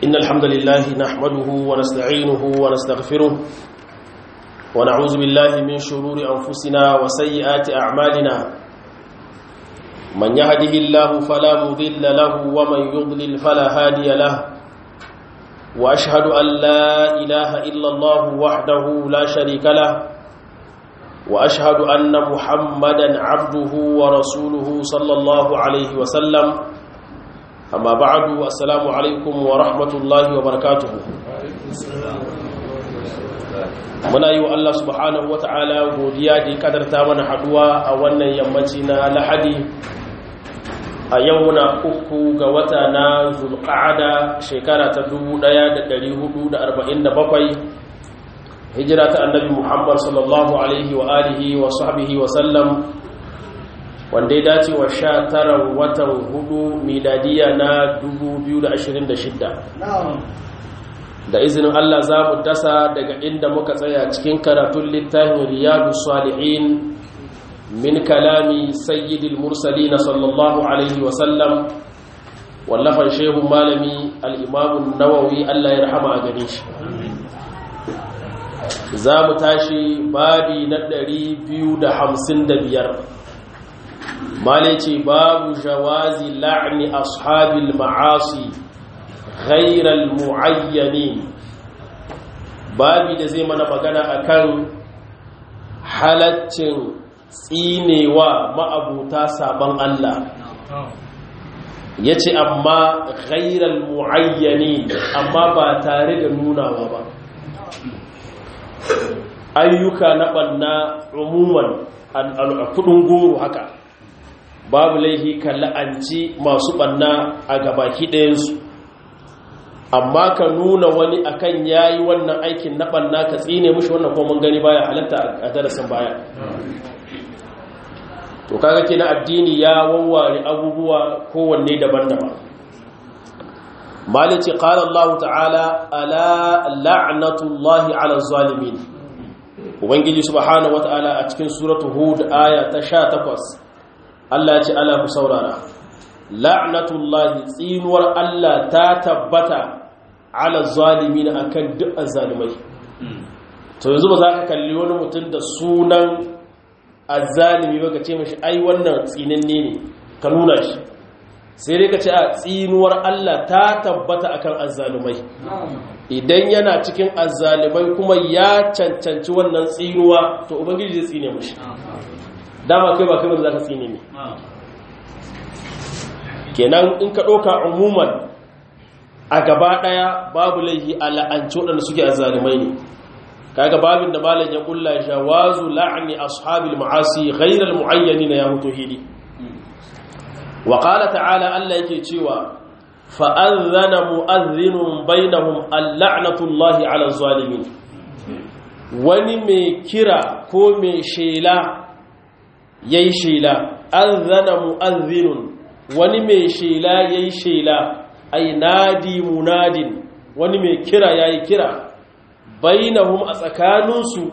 إن الحمد لله نحمده ونستعينه ونستغفره ونعوذ بالله من شرور أنفسنا وسيئات أعمالنا من يهده الله فلا مضل له ومن يضلل فلا هادي له وأشهد أن لا إله إلا الله وحده لا شريك له وأشهد أن محمدا عبده ورسوله صلى الله عليه وسلم أما بعد السلام عليكم ورحمة الله وبركاته muna yi wa Allah subhanahu wa ta'ala godiya da kadarta mana haduwa a wannan yammaci na lahadi a yau na uku ga wata na zulqa'ada shekara ta 1447 hijira ta annabi muhammad sallallahu alaihi wa alihi wa sahbihi wa sallam wanda ya dace wa sha tara watan hudu miladiya na 2026 da izinin Allah za mu dasa daga inda muka tsaya cikin karatun littafin riyadu salihin min kalami sayyidil mursalina sallallahu alaihi wasallam wallafan shehun malami al'imamun nawawi Allah ya rahama a gare shi za mu tashi babi na 255 malai ce babu jawazi la'ni ashabil ma'asi ghairal mu'ayyanin babi da zai mana magana akan halaccin tsinewa ma'abuta sabon Allah ya ce amma ghairal mu'ayyanin amma ba tare da nunawa ba ayyuka na ɓanna umuman a kudin goro haka babu laihi ka la'anci masu ɓanna a gabaki ɗayansu amma ka nuna wani akan yayi wannan aikin na ɓanna ka tsine mushi wannan kuma gani baya halatta a darasin baya to kaga kina addini ya wawware abubuwa kowanne daban-daban malici qala Allah ta'ala ala la'natullahi 'ala zalimin ubangiji subhanahu wata'ala a cikin suratu hud aya ta 18 Allah ya ce ala ku saurara la'natullahi tsinuwar Allah ta tabbata ala zalimin akan duk azzalimai to yanzu ba za ka kalli wani mutum da sunan azzalimi ba ka ce mashi ai wannan tsinanne ne ka nuna shi sai dai ka ce a tsinuwar Allah ta tabbata akan azzalumai idan yana cikin azzalimai kuma ya cancanci wannan tsinuwa to ubangiji zai tsine mashi dama kai ba kai ba za ka tsine ne kenan in ka ɗauka umuman a gaba ɗaya babu laihi a la'anci waɗanda suke azzalimai ne kaga babin da malam ya kulla jawazu la'ni ashabil ma'asi ghayral mu'ayyanin ya mutu hili wa qala ta'ala Allah yake cewa fa adhana mu'adhdhinun bainahum al-la'natullahi 'ala zalimin wani mai kira ko mai shela yayi shela adhana mu'adhdhinun wani mai shela yayi shela ay nadi munadin wani mai kira yayi kira bainahum a tsakaninsu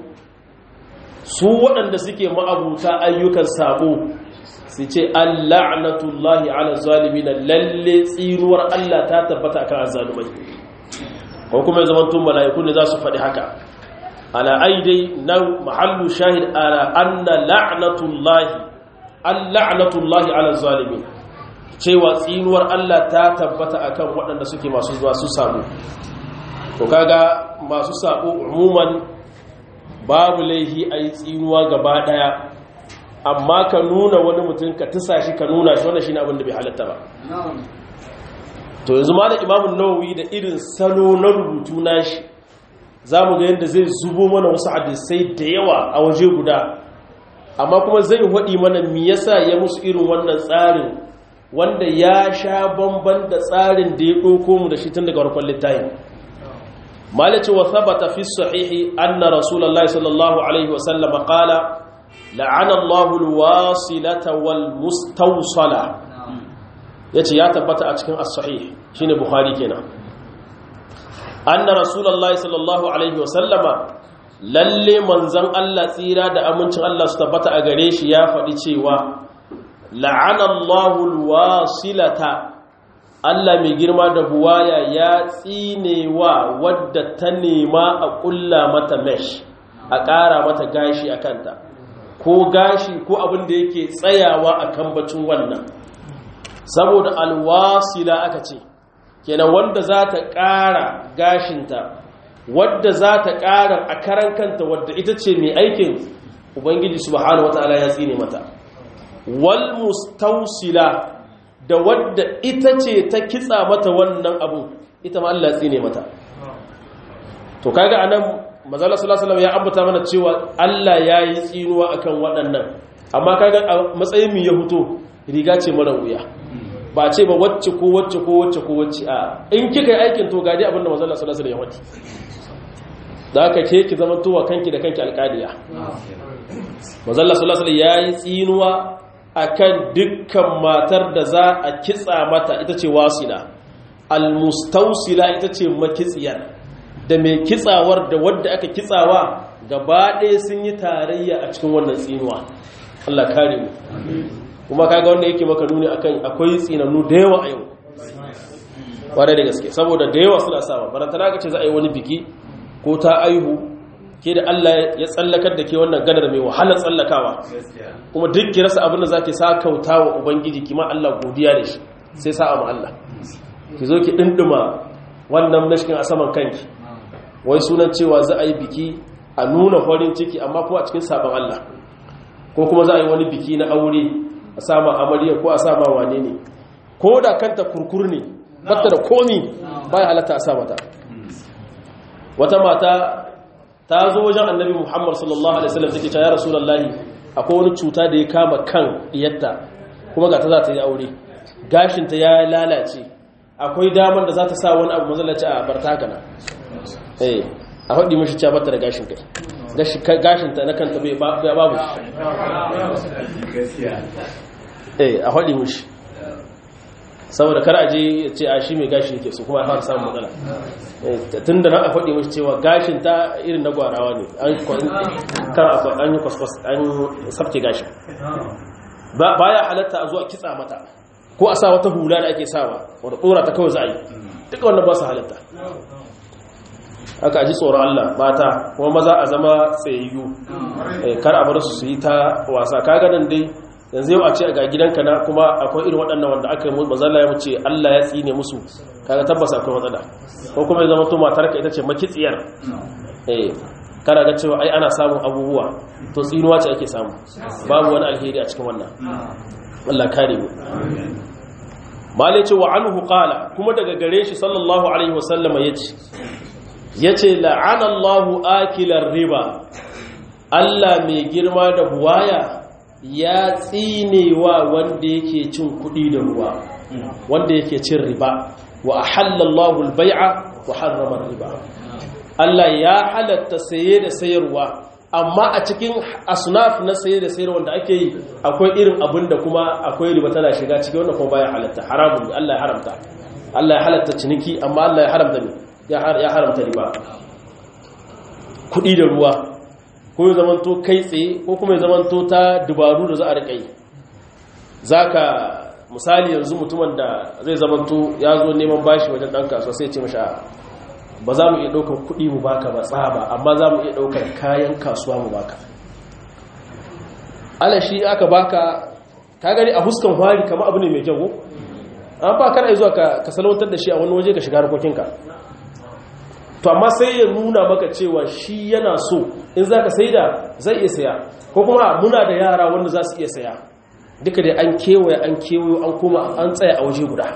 su waɗanda suke ma'abuta ayyukan sabo su ce alla'natullahi ala zalimina lalle tsiruwar Allah ta tabbata akan azzalumai ko kuma zaman tun mala'iku ne za su faɗi haka ala aidai nan mahallu shahid ala anna la'natullahi alla'natullahi ala zalimin cewa tsinuwar Allah ta tabbata akan waɗanda suke masu zuwa su sabo to kaga masu sabo umuman babu laihi a yi tsinuwa gaba daya amma ka nuna wani mutum ka tusa shi ka nuna shi wanda shi ne abinda bai halatta ba to yanzu ma da imamun nawawi da irin salo na rubutu nashi za mu ga yadda zai zubo mana wasu hadisai da yawa a waje guda amma kuma zai haɗi mana me yasa ya musu irin wannan tsarin wanda ya sha bamban da tsarin da ya ɗauko mu da shi tun daga farkon littafin مالك وثبت في الصحيح أن رسول الله صلى الله عليه وسلم قال لعن الله الواصلة والمستوصلة yace ya tabbata a cikin as-sahih shine bukhari kenan anna rasulullahi sallallahu alaihi wasallama lalle manzon Allah tsira da amincin Allah su tabbata a gare shi ya faɗi cewa la'ana Allahu al-wasilata Allah mai girma da buwaya ya tsinewa wadda ta nema a ƙulla mata mesh a ƙara mata gashi a kanta ko gashi ko abin da yake tsayawa a kan bacin wannan saboda alwasila aka ce kenan wanda za ta ƙara gashinta wadda za ta ƙara a karan kanta wadda ita ce mai aikin ubangiji subhanahu wata'ala ya tsine mata wal mustausila da wadda ita ce ta kitsa mata wannan abu ita ma Allah tsine mata to kaga anan manzala sallallahu alaihi ya ambata mana cewa Allah ya yi tsinuwa akan waɗannan amma kaga a matsayin mu ya fito riga ce mara wuya ba ce ba wacce ko wacce ko wacce ko wacce a in kika yi aikin to gadi abinda manzala sallallahu alaihi ya wadi da aka ke ki zama towa kanki da kanki alƙadiya manzala sallallahu alaihi ya yi tsinuwa akan dukkan matar da za a kitsa mata ita ce wasila almustausila ita ce makitsiyar da mai kitsawar da wadda aka kitsawa gaba ɗaya sun yi tarayya a cikin wannan tsinuwa Allah kare mu kuma kaga wanda yake maka nuni akan akwai tsinannu da yawa a yau ƙwarai da gaske saboda da yawa suna sawa barantana ka ce za a yi wani biki ko ta aihu ke da Allah ya tsallakar da ke wannan gadar mai wahalar tsallakawa kuma duk ki rasa abin da za ki sa kauta wa ubangiji kima Allah godiya da shi sai sa'a ma Allah ki zo ki ɗinɗima wannan mashkin a saman kanki wai sunan cewa za a yi biki a nuna farin ciki amma kuma a cikin sabon Allah ko kuma za a yi wani biki na aure a sama amarya ko a sama wane ne ko da kanta kurkur ne batta da komi baya halatta a sa mata wata mata ta zo wajen annabi muhammad sallallahu alaihi wasallam take cewa ya rasulullahi akwai wani cuta da ya kama kan iyatta kuma ga ta za ta yi aure gashinta ya lalace akwai damar da za ta sa wani abu mazalaci a barta kana eh a haɗi mashi cewa bata da gashin kai gashinta na kanta bai babu eh a haɗi mashi saboda kar aje ya ce a shi mai gashi yake su kuma har samun matsala tun da na a faɗi mashi cewa gashin ta irin na gwarawa ne an yi kwaskwas an sabke gashin ba ya halatta a zuwa kitsa mata ko a sa wata hula da ake sawa wadda tsora ta kawai za a yi duka wannan ba su halatta aka ji tsoron Allah mata kuma maza a zama tsayayyu kar a bar su su yi ta wasa kaga nan dai yanzu yau a ce ga gidanka na kuma akwai irin waɗannan wanda aka yi mazala ya wuce Allah ya tsine musu kaga tabbas akwai matsala ko kuma ya zama to matarka ita ce makitsiyar eh kana ga cewa ai ana samun abubuwa to tsinuwa ce ake samu babu wani alheri a cikin wannan Allah kare mu malai ce wa anhu qala kuma daga gare shi sallallahu alaihi wasallam yace yace la'ana Allahu akilar riba Allah mai girma da buwaya ya tsinewa wanda yake cin kuɗi da ruwa wanda yake cin riba wa ahallallahu al-bai'a wa harrama riba Allah ya halatta saye da sayarwa amma a cikin asnaf na saye da sayarwa da ake yi akwai irin abin da kuma akwai riba tana shiga cikin wannan kuma baya halatta haramun ne Allah ya haramta Allah ya halatta ciniki amma Allah ya haramta ne ya haramta riba kuɗi da ruwa ko ya zamanto kai tsaye ko kuma ya zamanto ta dubaru da za a riƙa yi za ka misali yanzu mutumin da zai zamanto ya zo neman bashi wajen ɗan kasuwa sai ce masha ba za mu iya ɗaukar kuɗi mu baka ba tsaba amma za mu iya ɗaukar kayan kasuwa mu baka alashi aka baka ka gani a huskan hwari kama abu ne mai kyau an ba kana zuwa ka salwantar da shi a wani waje ka shiga harkokinka to amma sai ya nuna maka cewa shi yana so in za ka sai da zai iya saya ko kuma muna da yara wanda za su iya saya duka dai an kewaye an kewayo an kuma an tsaya a waje guda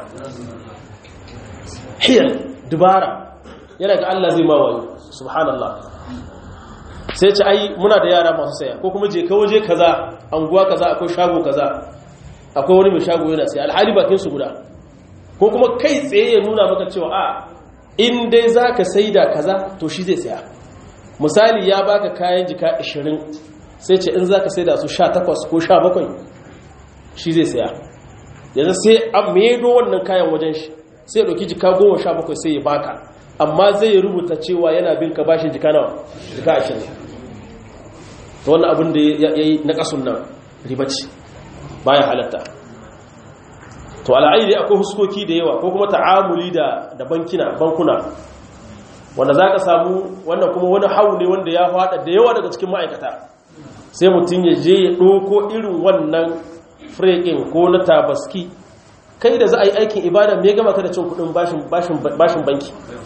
hiyar dubara yana ga Allah zai mawayo subhanallah sai ce ai muna da yara masu saya ko kuma je ka waje kaza anguwa kaza akwai shago kaza akwai wani mai shago yana saya alhali bakin su guda ko kuma kai tsaye ya nuna maka cewa a in dai za ka sai da kaza to shi zai saya misali ya baka kayan jika 20 sai ce in za ka sai da su 18 ko 17 shi zai saya yanzu sai an medo wannan kayan wajen shi sai ya ɗauki jika 17 sai ya baka amma zai rubuta cewa yana bin ka bashin jika nawa jika 20 ta wannan abin da ya yi na ƙasun nan ribaci baya halatta to al'ayi akwai huskoki da yawa ko kuma ta'amuli da da bankina bankuna wanda zaka samu wannan kuma wani hau ne wanda ya fada da yawa daga cikin ma'aikata sai mutum ya je ya ɗauko irin wannan frekin ko na tabaski kai da za a yi aikin ibada mai gama ka da cin kudin bashin banki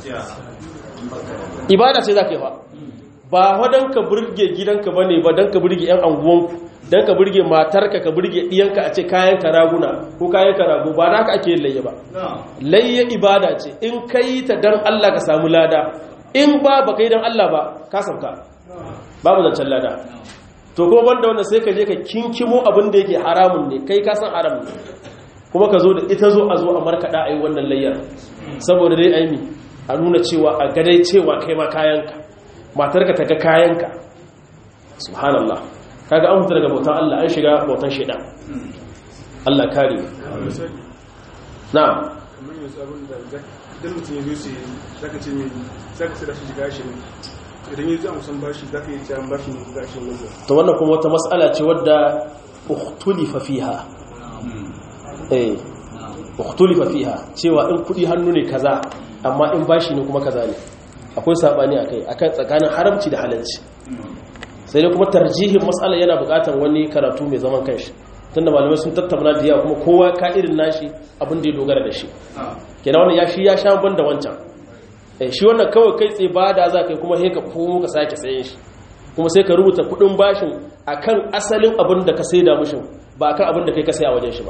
ibada ce za ka yi ba ba wadon ka burge gidanka ba ne ba don ka burge 'yan anguwanku don ka burge matarka ka burge ɗiyanka a ce kayan ka raguna ko kayan ka ragu ba na ka ake yin layya ba layya ibada ce in ka yi ta don allah ka samu lada in ba ba ka yi don allah ba ka sauka babu zancen lada to kuma banda wanda sai ka je ka kinkimo abin da yake haramun ne kai ka san haram ne kuma ka zo da ita zo a zo a markaɗa a yi wannan layyar saboda dai aimi a nuna cewa a gadai cewa kai ma kayanka matarka ta ga kayanka subhanallah kaga an fita daga bautan Allah an shiga bautan shaidan Allah kare na'am kamar yanzu abin da idan mutum ya zo sai zaka ce mai zaka sai da shi shiga shi idan ya zo a musan bashi zaka yi cewa bashi ne gashin nan to wannan kuma wata mas'ala ce wadda ukhtulifa fiha eh ukhtulifa fiha cewa in kudi hannu ne kaza amma in bashi ne kuma kaza ne akwai sabani akai akan tsakanin haramci da halalci sai dai kuma tarjihin mas'ala yana buƙatar wani karatu mai zaman kanshi tunda malamai sun tattauna da yawa kuma kowa ka irin nashi abin da ya dogara da shi kenan wannan ya shi ya sha ban da wancan eh shi wannan kawai kai tsaye ba da za ka yi kuma sai ka komo ka sake sayen shi kuma sai ka rubuta kudin bashin akan asalin abin da ka saida mishin ba akan abin da kai ka saya wajen shi ba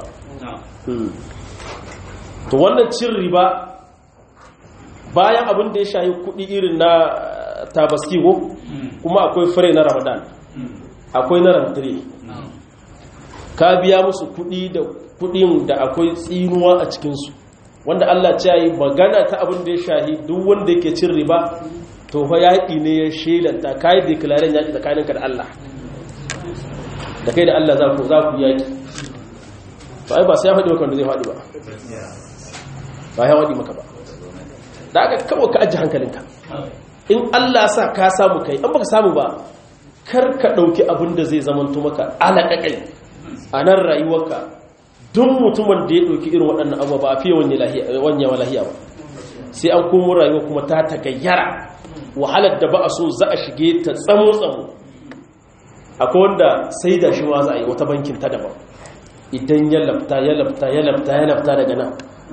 to wannan cin riba bayan abin da ya shayi kudi irin na tabaski ko kuma akwai fure na ramadan akwai na rantare ka biya musu kudi da kudin da akwai tsinuwa a cikinsu wanda Allah ce yi magana ta abin da ya shahi duk wanda yake cin riba to fa yaƙi ne ya shelanta kai declaren yaƙi tsakaninka da Allah da kai da Allah za ku za ku yaƙi to ai ba sai ya faɗi maka wanda zai faɗi ba ba ya faɗi maka ba da aka kawo ka ajiye hankalinka in Allah sa ka samu kai an baka samu ba kar ka ɗauki abin da zai zamanto maka alaƙaƙai a nan rayuwarka duk mutumin da ya ɗauki irin waɗannan abuwa ba a fiye wanyewa lahiya ba sai an komo rayuwa kuma ta tagayyara wahalar da ba a so za a shige ta tsamo-tsamo akwai wanda sai da shi wa za a yi wata bankin ta daban idan ya lafta ya lafta ya lafta ya lafta daga nan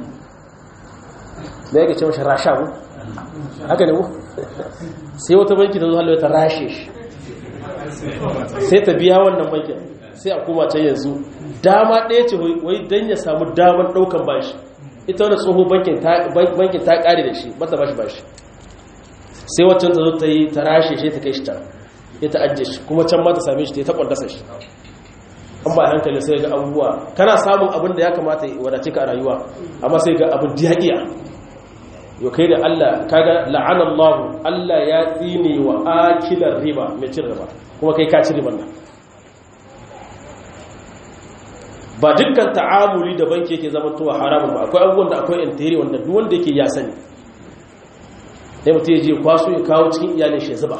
da ya ce mashi rasha mu haka ne mu sai wata banki ta zo halwa ta rashe shi sai ta biya wannan bankin sai a koma can yanzu dama ɗaya ce wai don ya samu damar ɗaukan bashi ita wani tsoho bankin ta ƙare da shi bata bashi bashi sai waccan ta zo ta yi ta rashe shi ta kai shi can ya ta ajiye shi kuma can ma ta same shi ta yi ta ƙwandasa shi an ba hankali sai ga abubuwa kana samun abin da ya kamata wadace ka a rayuwa amma sai ga abin diyaƙiya yau kai da Allah kaga la'anallahu Allah ya tsine wa akilar riba mai cin riba kuma kai ka ci riban nan ba dukkan ta'amuli da banki yake zama towa haramun ba akwai abubuwan da akwai intiri wanda duk wanda yake ya sani dai mutum ya je kwaso ya kawo cikin iyalin shi zuba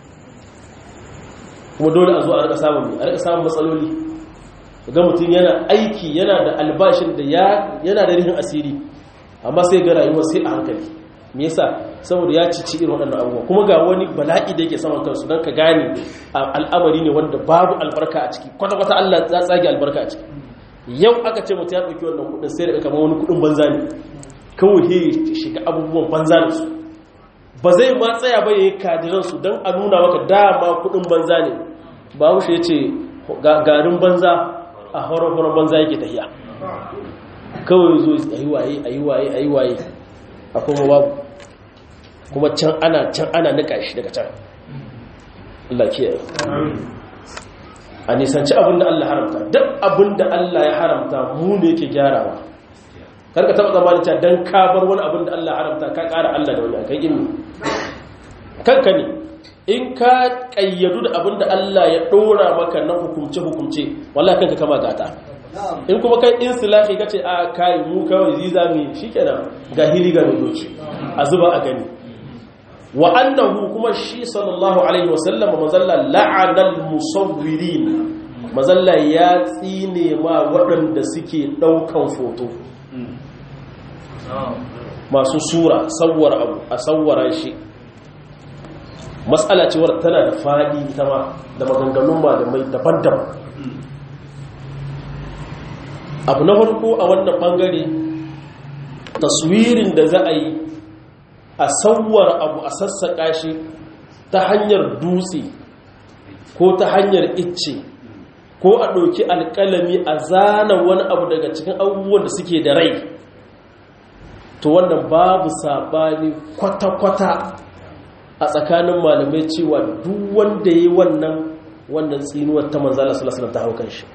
kuma dole a zo a rika samun a rika samun matsaloli ga mutum yana aiki yana da albashin da yana da rihin asiri amma sai ga rayuwa sai a hankali me yasa saboda ya cici irin waɗannan abubuwa kuma ga wani bala'i da yake saman kansu don ka gane al'amari ne wanda babu albarka a ciki kwata-kwata Allah ya tsage albarka a ciki yau aka ce mutum ya ɗauki wannan kuɗin sai da kamar wani kuɗin banza ne kawai he shiga abubuwan banza da su ba zai ma tsaya ba yayi kadiran su don a nuna maka dama kuɗin banza ne ba wuce ya ce garin banza a horon banza yake tafiya kawai zo a yi waye a yi waye a yi waye a kuma babu kuma can ana can ana nika shi daga can Allah kiyaye a nisanci abinda Allah haramta duk abinda Allah ya haramta mu ne yake gyarawa karka taba zamanin cewa dan ka bar wani abinda Allah haramta ka kara Allah da wani kai ilmi kanka ne in ka kayyadu da abinda Allah ya dora maka na hukumce hukumce wallahi kanka kama gata in kuma kai insilahi kace a kai mu kawai ziza mu shikenan ga hili ga doki a zuba a gani wa annahu kuma shi sallallahu alaihi wasallam mazalla la'anal musawwirin mazalla ya tsine ma waɗanda suke ɗaukan foto masu sura sauwar abu a sauwara shi matsala cewar tana da faɗi ita ma da maganganun malamai daban-daban abu na farko a wannan ɓangare taswirin da za a yi a sauwar abu a sassaƙa shi ta hanyar dutse ko ta hanyar icce ko a ɗauki alƙalami a zana wani abu daga cikin abubuwan da suke da rai to wannan babu saɓani kwata-kwata a tsakanin malamai cewa duk wanda ya yi wannan wannan tsinuwar ta manzala salasalam ta haukan shi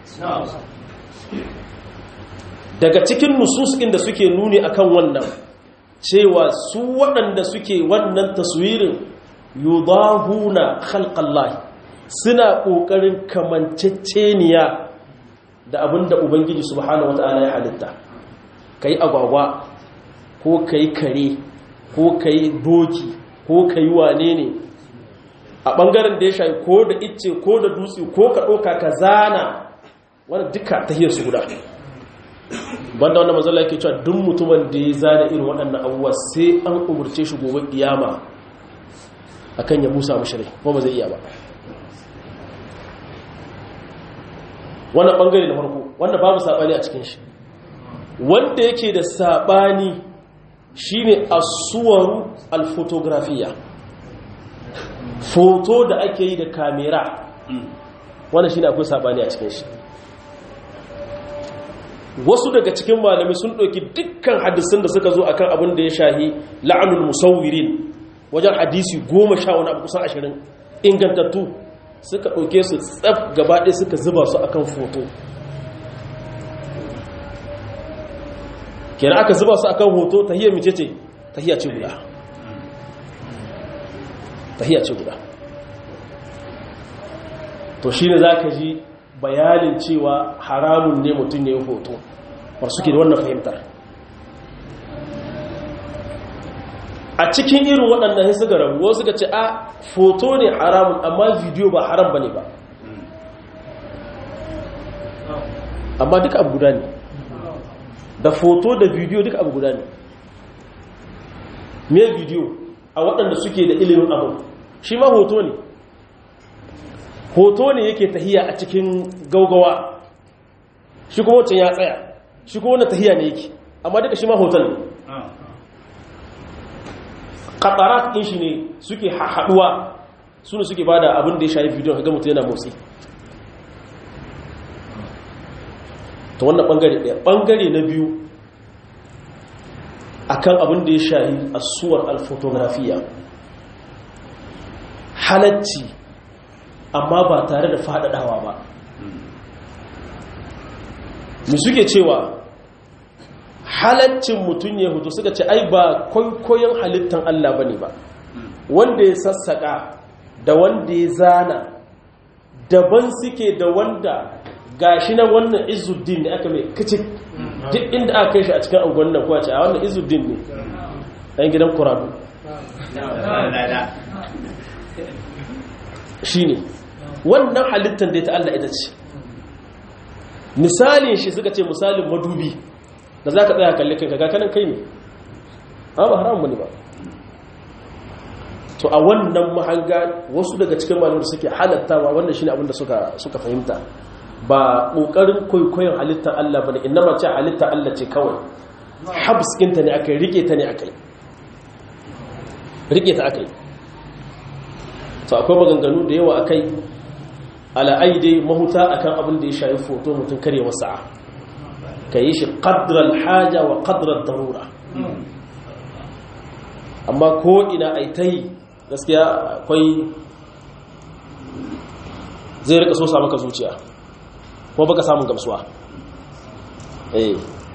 daga cikin nususkin da suke nuni akan wannan cewa su waɗanda suke wannan taswirin yudahuna khalqallahi suna ƙoƙarin kamanceceniya da abin da ubangiji subhanahu wata'ala ya halitta kai agwagwa ko kai kare ko kai doki ko kai wane ne a ɓangaren da ya shayi ko da icce ko da dutse ko ka ɗauka ka zana wani duka ta hiyar su guda banda wanda mazala yake cewa duk mutumin da ya zana irin waɗannan abubuwa sai an umurce shi gobe kiyama akan ya musa mashirai kuma ba zai iya ba wannan bangare na farko wanda babu sabani a cikin shi wanda yake da sabani shine as-suwaru al-fotografiya foto da ake yi da kamera wannan shine akwai sabani a cikin shi wasu daga cikin malami sun ɗauki dukkan hadisun da suka zo akan abin da ya shahi la'anul musawwirin wajen hadisi goma sha wani abu kusan ashirin ingantattu suka ɗauke su tsaf gabaɗe suka zuba su akan foto kenan aka zuba su akan hoto tahiyar mice ce tahiyar ce guda tahiyar ce guda to shi ne za ka ji bayanin cewa haramun ne mutum ya yi hoto war suke da wannan fahimtar a cikin irin waɗannan sai suka rabu wasu suka ce a foto ne haramun amma bidiyo ba haram ba ne ba amma duka abu guda ne da foto da bidiyo duka abu guda ne me bidiyo a waɗanda suke da ilimin abu shi ma hoto ne hoto ne yake tahiya a cikin gaugawa shi kuma wancan ya tsaya shi kuma wannan tahiya ne yake amma duka shi ma hoton ne katarat ɗin shi ne suke haɗuwa su ne suke bada abin da ya shayi bidiyon ka ga mutum yana motsi ta wannan ɓangare ɗaya ɓangare na biyu akan abin da ya shayi asuwar alfotografiya halacci amma ba tare da faɗaɗawa ba mu suke cewa halaccin mutum ya hutu suka ce ai ba kwaikwayon halittar Allah ba ne ba wanda ya sassaƙa da wanda ya zana daban suke da wanda gashi na wannan izuddin ne aka mai kacik duk inda aka kai shi a cikin angon nan kuwa ce a wannan izuddin ne ɗan gidan kuradu shi ne wannan halittar da ta Allah ita ce misalin shi suka ce misalin madubi da za ka tsaya kalli kanka kanan kai ne a ba haramun ne ba to a wannan mahanga wasu daga cikin malamar suke halattawa wannan shi ne abinda suka fahimta ba ƙoƙarin kwaikwayon halittar Allah ba ne inna mace halittar Allah ce kawai habskinta ne aka yi rike ta ne aka yi rike ta aka yi to akwai maganganu da yawa akai ala'ai dai mahuta akan abin da ya shayi foto mutum kare masa ka yi shi ƙadrar haja wa ƙadrar darura amma ko ina ai ta yi gaskiya akwai zai rika so maka zuciya ko baka samun gamsuwa eh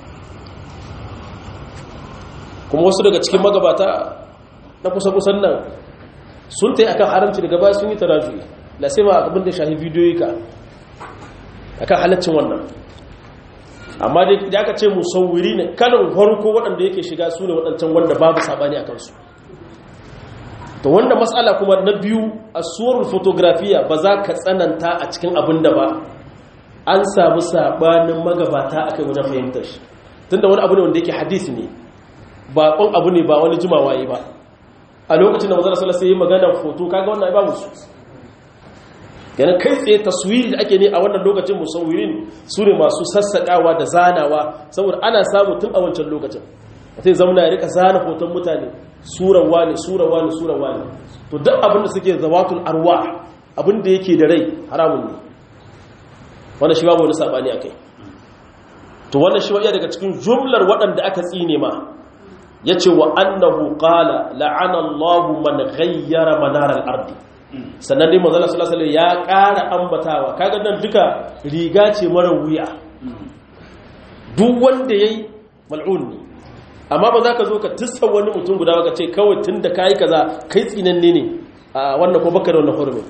kuma wasu daga cikin magabata na kusa-kusan nan sun ta yi akan haramci daga baya sun yi tarajuyi la sai ma abin da shahi bidiyoyi ka akan halaccin wannan amma da aka ce musawwiri ne kanin farko waɗanda yake shiga su ne waɗancan wanda babu saɓani a kansu to wanda matsala kuma na biyu a suwar fotografiya ba za ka tsananta a cikin abin da ba an samu saɓanin magabata a kai wajen fahimtar shi tunda wani abu ne wanda yake hadisi ne ba kon abu ne ba wani jimawa yi ba a lokacin da manzon sallallahu alaihi wasallam magana foto kaga wannan babu su yana kai tsaye taswiri da ake ne a wannan lokacin musawirin su ne masu sassaƙawa da zanawa saboda ana samu tun a wancan lokacin sai zamana ya rika zana hoton mutane surawa ne surawa ne surawa ne to duk abin da suke zawatul arwa abin da yake da rai haramun ne wannan shi babu wani sabani akai to wannan shi iya daga cikin jumlar waɗanda aka tsine ma yace wa annahu qala la'ana Allahu man ghayyara manar al-ardi sannan dai manzo sallallahu alaihi ya ƙara ambatawa kaga nan duka riga ce mara wuya duk wanda yayi mal'un ne amma ba za ka zo ka tissa wani mutum guda ka ce kawai tun da kayi kaza kai tsinanne ne a wannan ko baka da wannan hurumin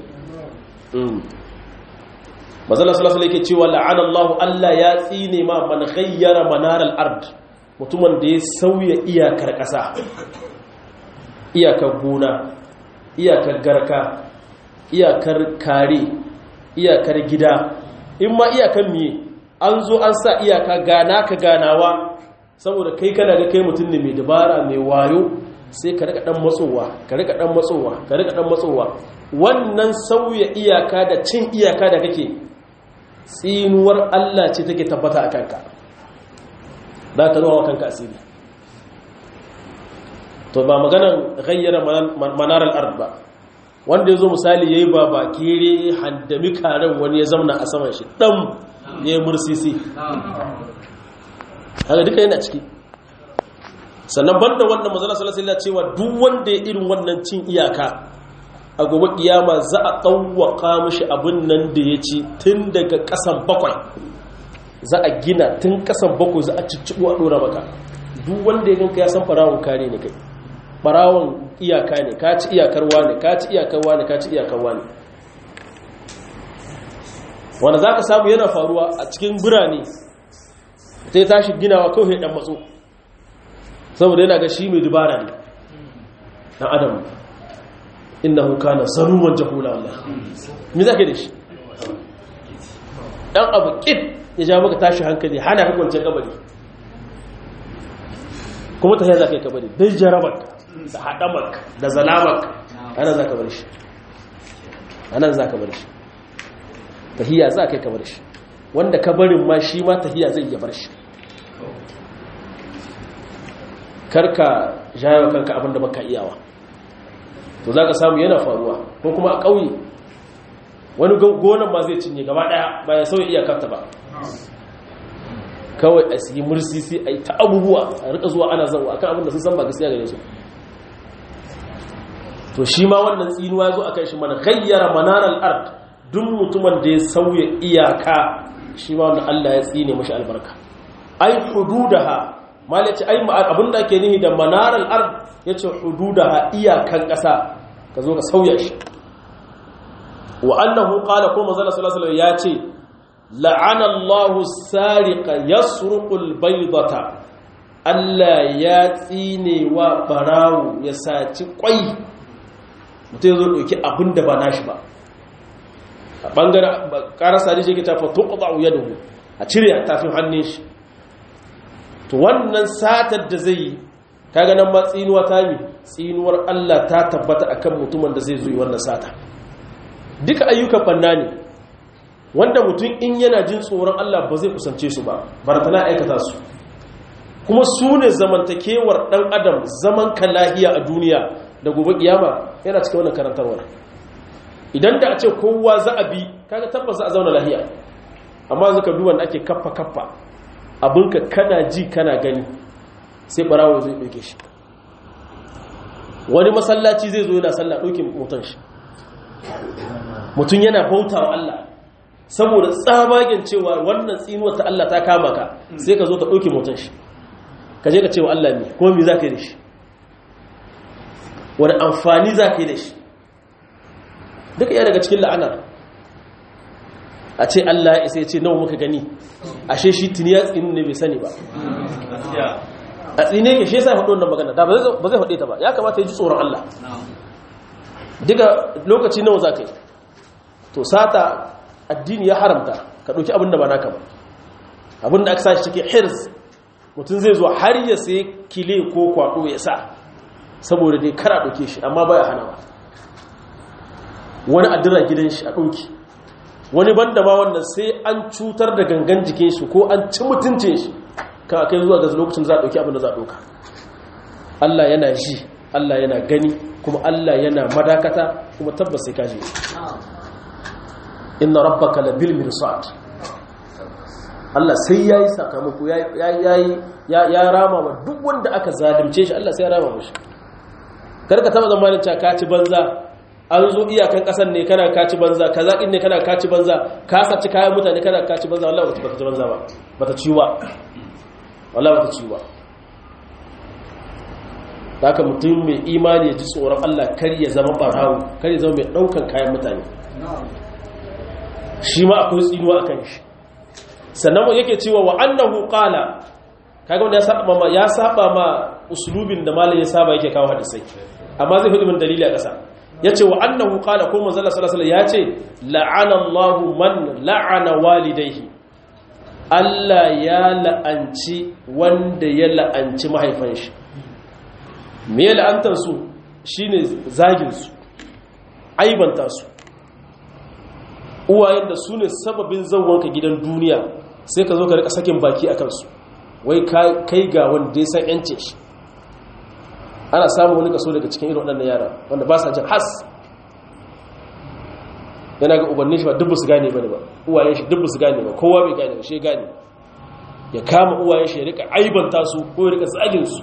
mazala sallallahu alaihi cewa la'ana Allah Allah ya tsine ma man ghayyara manar al-ard mutumin da ya sauya iyakar ƙasa iyakar gona iyakar garka iyakar kare iyakar gida in ma iyakar miye an zo an sa iyaka gana ka ganawa saboda kai kana ga kai mutum ne mai dabara mai wayo sai ka rika dan matsowa ka rika dan matsowa ka rika dan matsowa wannan sauya iyaka da cin iyaka da kake tsinuwar Allah ce take tabbata a kanka za ka zuwa kanka asiri to ba maganan gayyara manarar ard ba wanda ya zo misali ya yi ba ba kere handami karen wani ya zamna a saman shi ɗan ya yi mursisi haka duka yana ciki sannan banda wannan mazala salasila cewa duk wanda ya irin wannan cin iyaka a gobe kiyama za a tsawwaka mashi abin nan da ya ci tun daga kasan bakwai za a gina tun kasan bakwai za a cicciɓo a ɗora maka duk wanda ya ganka ya san farawon kare ne kai farawon iyaka ne ka ci iyakarwa ne ka ci iyakarwa ne ka ci iyakarwa ne wanda za ka samu yana faruwa a cikin birane ta yi tashi ginawa kawai ɗan matso saboda yana ga shi mai dubara ne ɗan adam inna huka na zaruman jahula Allah mi za ka da shi ɗan abu ƙid ya ja maka tashi hankali hana ka kwanciyar kabari kuma ta yi za ka yi kabari don jarabarka da haɗamarka da zalamarka ana za ka bar shi ana za ka bar shi tahiya za ka yi kabar shi wanda ka barin ma shi ma tahiya zai iya bar shi karka jayo kanka abinda baka iyawa to za ka samu yana faruwa ko kuma a ƙauye wani gonan ma zai cinye gaba ɗaya ba ya sauya iyakarta ba kawai a siyi mursisi a yi ta abubuwa a rika zuwa ana zauwa akan abinda sun san ba gaskiya gare su to shi ma wannan tsinuwa zo a kai shi mana gayyara manaral ard duk mutumin da ya sauya iyaka shi ma wanda Allah ya tsine mashi albarka ai hududaha malaci ai abinda ake nihi da manaral ard yace hududaha iyakan ƙasa ka zo ka sauya shi wa annahu qala kuma manzo sallallahu alaihi ya ce la'ana Allahu sariqa yasruqul baydata Allah ya tsine wa barawo ya saci kwai mutum ya zo ɗauki abin da ba nashi ba a ɓangaren ƙarasa da shi ke tafa tuƙuɗa wuya da a cire a tafin hannun shi to wannan satar da zai yi ta ganin ma tsinuwa ta mi tsinuwar Allah ta tabbata akan mutumin da zai zuyi wannan sata duka ayyukan banna ne wanda mutum in yana jin tsoron Allah ba zai kusance su ba baratana aikata su kuma su ne zamantakewar ɗan adam zaman ka lahiya a duniya da gobe kiyama yana cikin wannan karantarwar idan da a ce kowa za a bi kaga tabbas za a zauna lahiya amma zaka duba da ake kaffa kaffa abinka kana ji kana gani sai barawo zai ɗauke shi wani masallaci zai zo yana sallah ɗauke mutan shi mutum yana bauta wa Allah saboda tsabagen cewa wannan tsinuwar ta Allah ta kama ka sai ka zo ka ɗauke mutan shi ka je ka ce wa Allah ne kuma me za ka yi da shi wani amfani za ka yi da shi duka iya daga cikin la'anar a ce Allah ya isa ya ce nawa muka gani ashe shi tuni ya tsini ne bai sani ba a tsine ke shi ya sa faɗo wannan magana da ba zai faɗe ta ba ya kamata ya ji tsoron Allah duka lokaci nawa za ka yi to sata addini ya haramta ka ɗauki abin da ba naka ba abin da aka sa shi cikin hirz mutum zai zo har ya sai kile ko kwaɗo ya sa saboda dai kara ɗauke shi amma baya hana ba wani adira gidan shi a ɗauki wani banda ma wannan sai an cutar da gangan jikin shi ko an ci mutuncin shi kan kai zuwa ga lokacin za a ɗauki abin da za a ɗauka Allah yana ji Allah yana gani kuma Allah yana madakata kuma tabbas sai kaji inna rabbaka labil mirsad Allah sai yayi sakamako yayi ya rama wa duk wanda aka zalunce shi Allah sai ya rama mishi karka taba zamanin cewa ka ci banza an zo iyakan kasan ne kana ka ci banza kaza din ne kana ka ci banza ka saci kayan mutane kana ka ci banza wallahi bata ci banza ba bata ciwa wallahi bata ciwa haka mutum mai imani ya ji tsoron Allah kar ya zama barawo kar ya zama mai daukan kayan mutane shi ma akwai tsinuwa akan shi sannan yake cewa wa annahu qala kaga wanda ya saba ma ya saba ma uslubin da malai ya saba yake kawo hadisai amma zai hudu min dalili a ƙasa yace wa annahu qala ko manzo Allah sallallahu alaihi yace la'ana Allahu man la'ana walidayhi Allah ya la'anci wanda ya la'anci mahaifan shi me ya la'antar su shine zagin su aibanta su uwayen da su ne sababin zauwanka gidan duniya sai ka zo ka rika sakin baki a kansu wai kai ga wanda ya san yancin shi ana samun wani kaso daga cikin irin waɗannan yara wanda ba sa jin has yana ga ubannin shi ba dubbu su gane ba ne ba uwayen shi dubbu su gane ba kowa bai gane ba shi gane ya kama uwayen shi ya rika aibanta su ko ya rika zagin su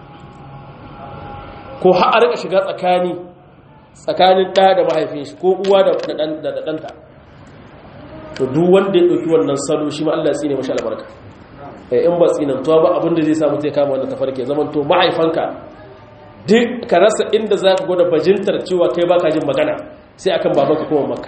ko har a rika shiga tsakani tsakanin ɗa da mahaifin shi ko uwa da ɗanta to duk wanda ya ɗauki wannan salo shi ma Allah ya tsine mashi albarka in ba tsinantuwa ba abin da zai samu zai kama wannan tafarki zaman to mahaifanka duk ka rasa inda za ka gwada bajintar cewa kai baka jin magana sai akan babanka kuma maka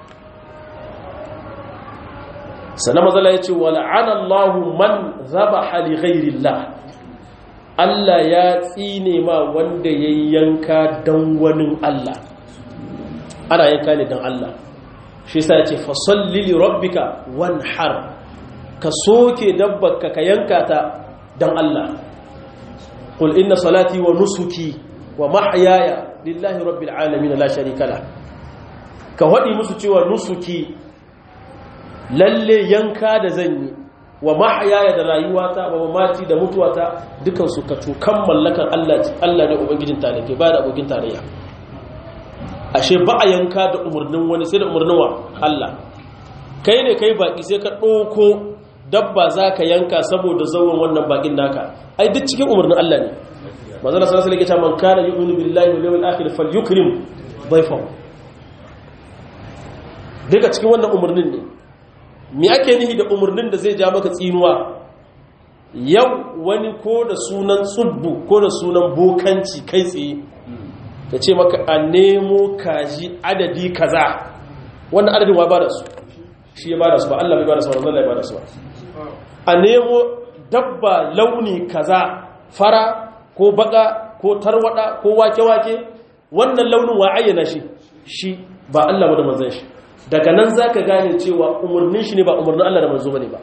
sannan mazala ya ce wa la'ana Allahu man zabaha li ghairillah Allah ya tsine ma wanda ya yanka dan wani Allah ana yanka ne dan Allah shi sa ya ce fasalli li rabbika wanhar ka soke dabbarka ka yanka ta dan Allah qul inna salati wa nusuki wa mahyaya lillahi rabbil alamin la sharika la ka wadi musu cewa nusuki lalle yanka da zan yi wa mahyaya da rayuwata wa mamati da mutuwata dukan su ka tukan mallakan Allah Allah ne ubangijin talake ba da abokin tarayya ashe ba a yanka da umarnin wani sai da umarnin wa Allah kai ne kai baki sai ka ɗauko dabba za ka yanka saboda zauwan wannan bakin naka ai duk cikin umarnin Allah ne manzala sallallahu alaihi wasallam man kana yu'minu billahi wal yawmil akhir falyukrim dhayfahu duka cikin wannan umarnin ne me ake nihi da umarnin da zai ja maka tsinuwa yau wani ko da sunan tsubbu ko da sunan bokanci kai tsaye ya ce maka a nemo kaji adadi kaza wannan adadin wa ba da su shi ya ba da su ba Allah bai ba da su ba Allah ya ba da su ba a nemo dabba launi kaza fara ko baka ko tarwada ko wake-wake wannan launin wa ayyana shi shi ba Allah ba da manzon shi daga nan zaka gane cewa umarnin shi ne ba umarnin Allah da manzo bane ba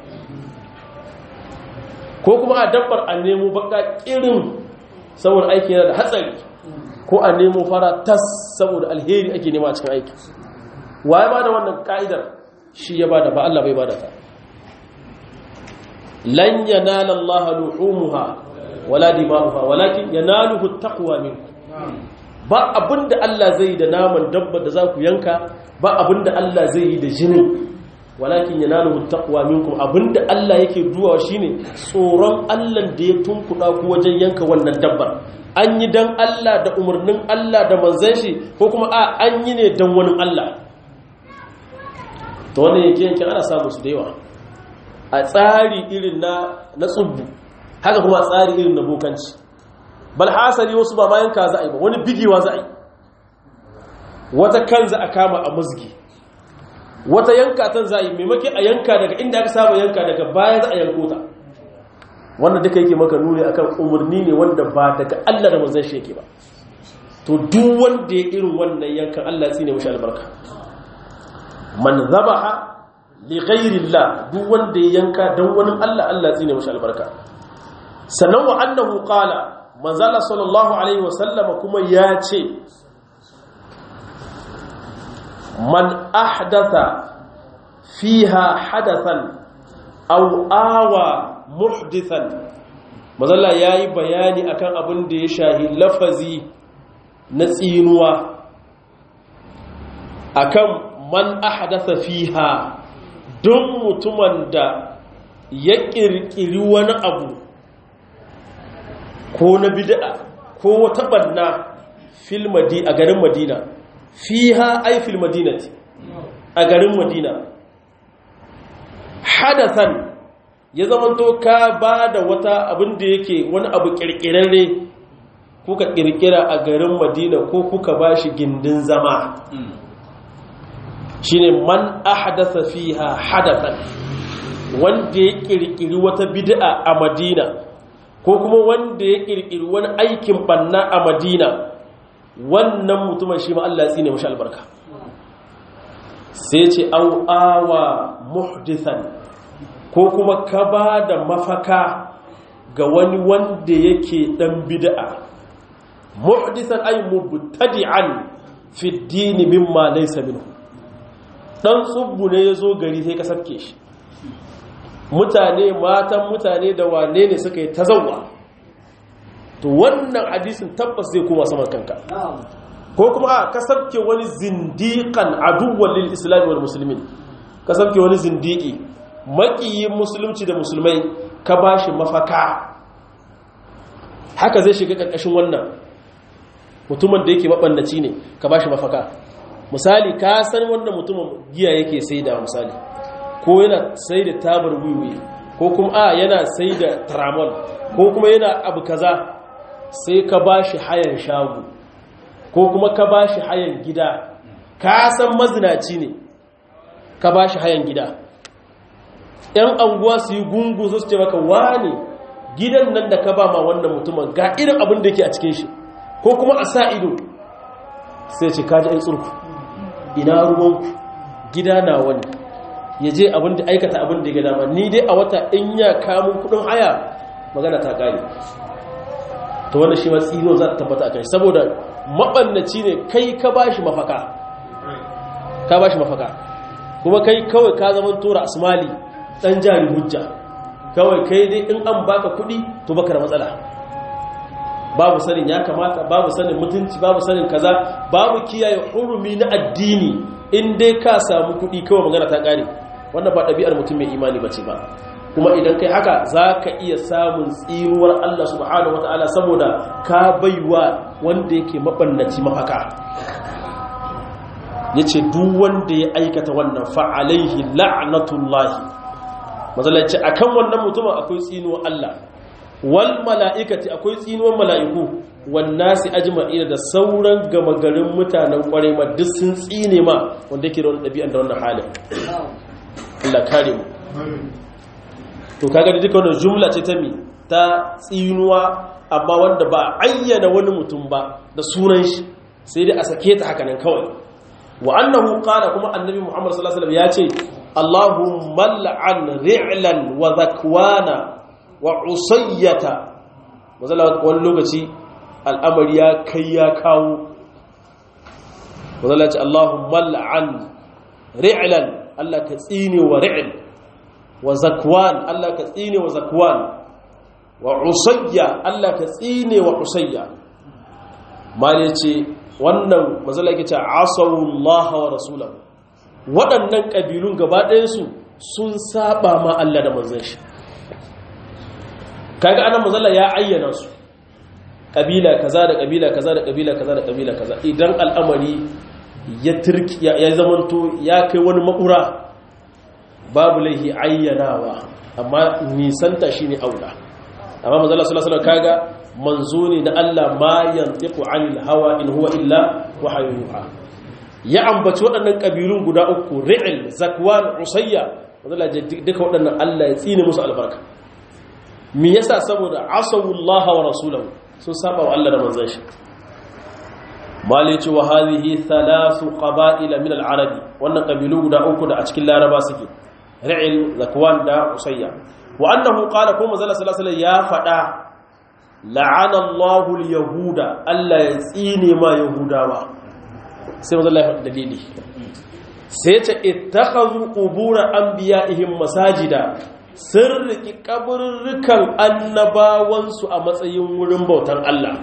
ko kuma a dabbar a nemo baka kirin saboda aiki yana da hatsari ko a nemo fara tas saboda alheri ake nema a cikin aiki waye ba da wannan ka'idar shi ya bada ba Allah bai bada ta lan yanala Allah luhumuha wala dima'uha walakin yanaluhu taqwa minkum ba abinda Allah zai yi da naman dabba da za ku yanka ba abinda Allah zai yi da jinin walakin yanaluhu taqwa minkum abinda Allah yake duwa shine tsoron Allah da ya tunkuda ku wajen yanka wannan dabbar an yi dan Allah da umarnin Allah da manzon shi ko kuma a an yi ne dan wani Allah to wannan yake yankin ana samu su da yawa a tsari irin na na tsubbu haka kuma a tsari irin na bokanci bal hasali wasu ba ma yanka za a yi ba wani bigewa za a yi wata kan za a kama a musgi wata yanka tan za a yi maimaki a yanka daga inda aka saba yanka daga baya za a yanko ta wannan duka yake maka nuni akan umarni ne wanda ba daga Allah da manzon shi yake ba to duk wanda ya irin wannan yankan Allah ya tsine mishi albarka man zabaha li ghairillah duk wanda ya yanka dan wani Allah Allah ya tsine mishi albarka sannan wa annahu qala manzala sallallahu alaihi wasallama kuma ya ce man ahdatha fiha hadathan aw awa muhdithan manzala yayi bayani akan abin da ya shahi lafazi na tsinuwa akan man ahdatha fiha don mutumin da ya kirkiri wani abu ko na bid'a ko wata banna fil a garin madina fiha ay fil madinati a garin madina hadathan ya zamanto ka ba da wata abin da yake wani abu kirkirarre kuka kirkira a garin madina ko kuka ba shi gindin zama shine man ahdatha fiha hadathan wanda ya kirkiri wata bid'a a madina ko kuma wanda ya kirkiri wani aikin banna a madina wannan mutumin shi ma Allah ya tsine mashi albarka sai ce au awa muhdithan ko kuma ka ba da mafaka ga wani wanda yake dan bid'a muhdithan ay mubtadi'an fi ad-din mimma laysa minhu dan tsubbu ne yazo gari sai ka sabke shi mutane matan mutane da wane ne suka yi tazawwa to wannan hadisin tabbas zai koma saman kanka ko kuma a kasabke wani zindiƙan aduwwan lil islami wal muslimin kasabke wani zindiki makiyin musulunci da musulmai ka bashi mafaka haka zai shiga ƙarƙashin wannan mutumin da yake mabannaci ne ka bashi mafaka misali ka san wannan mutumin giya yake sai da misali ko yana sai da tabar wiwi ko kuma a yana sai da tramol ko kuma yana abu kaza sai ka ba shi hayan shago ko kuma ka ba shi hayan gida ka san mazinaci ne ka ba shi hayan gida ‘yan anguwa su yi gungu su ce maka wane gidan nan da ka ba ma wannan mutumin ga irin abin da ke a cikin shi ko kuma a sa ido sai ce kaji ‘yan tsurku ina ruwanku gida na wani ya je abin da aikata abin da ya dama ni dai a wata in ya kamun kudin haya magana ta kare ta wanda shi matsiro za ta tabbata a kai saboda maɓannaci ne kai ka ba shi mafaka ka ba shi mafaka kuma kai kawai ka zama tura asmali ɗan jari hujja kawai kai dai in an baka kuɗi to baka da matsala babu sanin ya kamata babu sanin mutunci babu sanin kaza babu kiyaye hurumi na addini in dai ka samu kuɗi kawai magana ta ƙare wannan ba ɗabi'ar mutum mai imani ba ce ba kuma idan kai haka za ka iya samun tsiruwar Allah subhanahu wa ta'ala saboda ka baiwa wanda yake maɓannaci mafaka ya ce duk wanda ya aikata wannan fa'alaihi la'anatullahi matsalaci a kan wannan mutumin akwai tsinuwar Allah wal mala'ikati akwai tsinuwar mala'iku wannasi ajma'ina da sauran gama garin mutanen kwarai ma duk sun tsine ma wanda yake da wani ɗabi'an da wannan halin Allah kare mu to kaga da duka wannan jumla ce ta mi ta tsinuwa amma wanda ba ayyana wani mutum ba da sunan shi sai dai a sake ta haka nan kawai wa annahu qala kuma annabi Muhammad sallallahu alaihi wasallam ya ce Allahumma la'an ri'lan wa zakwana wa usayyata wani lokaci al'amari ya kai ya kawo wanda ce Allahumma la'an ri'lan Allah ka tsine wa ri'l wa zakwan Allah ka tsine wa zakwan wa usayya Allah ka tsine wa usayya mali ce wannan mazala yake ce asawullah wa rasulahu waɗannan ƙabilun gaba ɗayansu sun saba ma Allah da manzon shi kaga anan mazala ya ayyana su kabila kaza da kabila kaza da kabila kaza da kabila kaza idan al'amari ya turki ya zamanto ya kai wani makura babu laihi ayyanawa amma nisanta shine aula amma manzo Allah sallallahu alaihi kaga manzo ne na Allah ma yantiqu anil hawa in huwa illa wahyun yuha ya ambaci waɗannan kabilun guda uku ri'il zakwan usayya manzo Allah duka waɗannan Allah ya tsine musu albarka me yasa saboda asawullaha wa rasulahu sun saba wa Allah da manzon shi malici wa hadhihi thalathu qaba'il min al-arabi wannan kabilu guda uku da a cikin laraba suke ra'il zakwan da usayya wa annahu qala kuma zalla sallallahu alaihi ya fada la'ana Allahul yahuda Allah ya tsine ma yahudawa sai mazalla ya faɗi dalili sai ce ittakhadhu qubur anbiya'ihim masajida sun riki kaburrukan annabawansu a matsayin wurin bautan Allah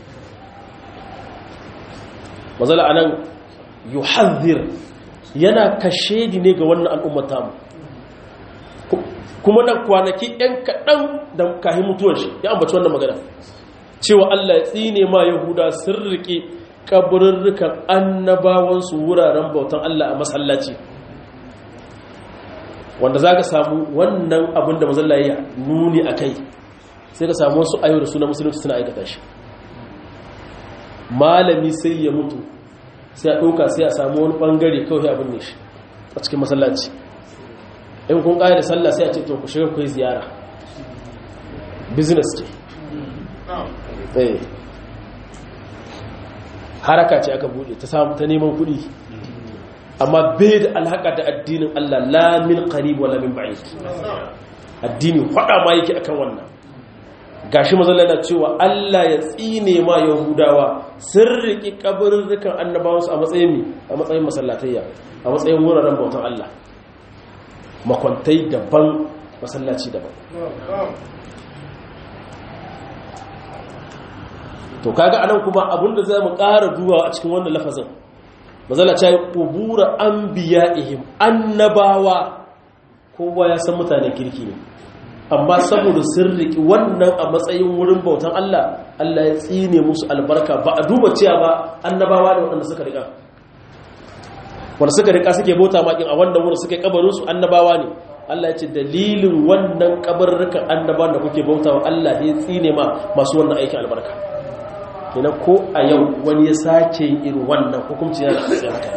mazalla anan yuhadhir yana kashedi ne ga wannan al'ummata mu kuma nan kwanaki ɗan kaɗan da kahin mutuwar shi ya ambaci wannan magana cewa Allah ya tsine ma yahuda sun riƙe kaburrukan annabawansu wuraren bautan Allah a masallaci wanda za ka samu wannan abin da mazalla ya nuni a kai sai ka samu wasu ayyar suna musulunci suna aikata shi malami sai ya mutu sai a ɗauka sai a samu wani ɓangare kawai abin ne shi a cikin masallaci in kun ƙaya da sallah sai a ce to ku shiga ku yi ziyara business ce haraka ce aka bude ta samu ta neman kuɗi amma bai da alhaka da addinin Allah la min qarib wala min ba'id addini fada ma yake akan wannan gashi mazalla na cewa Allah ya tsine ma yahudawa sun riki kaburrukan annabawansu a matsayin a matsayin masallatayya a matsayin wuraren bautan Allah makwantai daban masallaci daban to kaga anan kuma abinda za mu ƙara duba a cikin wannan lafazin mazala ta yi ƙubura an biya ihim annabawa kowa ya san mutane kirki ne amma saboda sun riƙi wannan a matsayin wurin bautan Allah Allah ya tsine musu albarka ba a duba cewa ba annabawa ne waɗanda suka riƙa wanda suka riƙa suke bauta makin a wannan wurin suke kabarinsu annabawa ne Allah ya ce dalilin wannan kabarrukan annabawan da kuke bautawa Allah ya tsine ma masu wannan aikin albarka kina ko a yau wani ya sake irin wannan hukunci yana da haka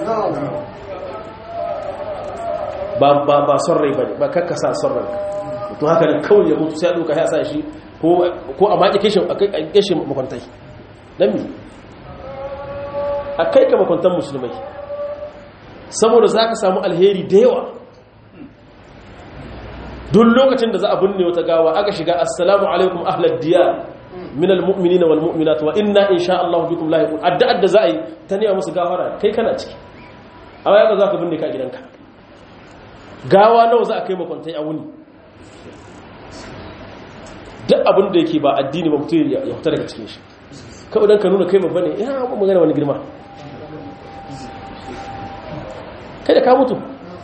ba ba ba son rai bane ba kakka sa son rai to haka ne kawai ya mutu sai a duka ya sa shi ko ko a maki kishin a kai kishin makwantai dan mi a kai ka makwantan musulmai saboda za ka samu alheri da yawa duk lokacin da za a binne wata gawa aka shiga assalamu alaikum ahlad diyar min almu'minina wal mu'minat wa inna insha Allah bikum lahiqun addu'ar da za a yi ta nema musu gafara kai kana ciki amma yaka za ka binne ka gidanka gawa nawa za a kai makwantai a wuni duk abin da yake ba addini ba mutum ya fita daga cikin shi kawai don ka nuna kai babba ne ya ba magana wani girma kai da ka mutu